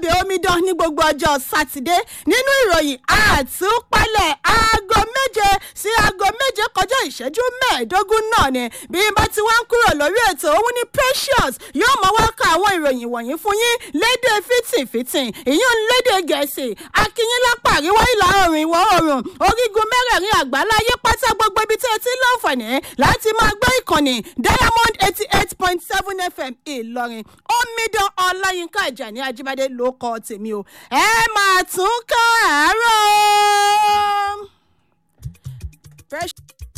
lábẹ́ omidan ní gbogbo ọjọ́ sátidé nínú ìròyìn àtúpalẹ̀ aago méje sí aago méje kọjá ìṣẹ́jú mẹ́ẹ̀ẹ́dógún náà ni bí n bá ti wá ń kúrò lórí ètò òun ní precious yóò máa wá ka àwọn ìròyìn wọ̀nyí fún yín lédè fìtìfìtì ìyún lédè gẹ̀ẹ́sì akínyín lápá àríwá ìlà oòrùn ìwọ̀ oòrùn orígun mẹ́rẹ̀ẹ̀rin àgbáláyé pátá gbogbo ibi tí ẹ ti láǹfààní láti máa gbọ́ ìkànnì diamond eighty eight point seven fm ìlọrin omidan ọláyínká ìjàní ajíbádé ló kọ tèmi o ẹ máa tún ká àárọ̀. Fresh-